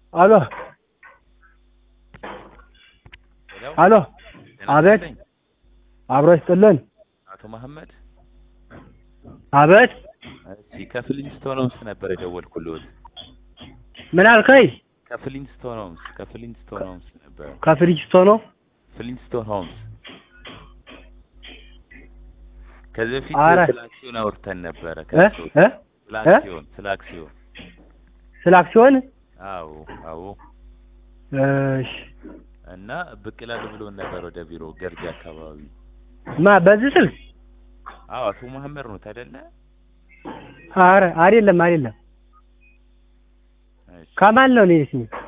አሎ ሄሎ አሎ ጤና አቤት። ይስጥልኝ። አብሮ ይስጥልን። አቶ መሐመድ አቤት እሺ ከፍሊንስቶን ሆምስ ነበር የደወልኩልዎት። ምን አልከኝ? ከፍሊንስቶን ሆምስ ከፍሊንስቶን ሆምስ ነበር። ከፍሪጅስቶ ነው። ፍሊንስቶን ሆምስ ከዚህ በፊት አረ። ስለ አክሲዮን አውርተን ነበረ። እ ከእሱ እ ስለ እ? አክሲዮን ስለ አክሲዮን ስለ አክሲዮን አዎ አዎ እሺ። እና ብቅ እላለሁ ብሎን ነበር ወደ ቢሮ ገርጂ አካባቢ። ማ በዚህ ስልክ? አዎ አቶ መሐመድ ነው አይደለ? አረ አይደለም አይደለም። እሺ ከማን ነው እኔ ስሜ?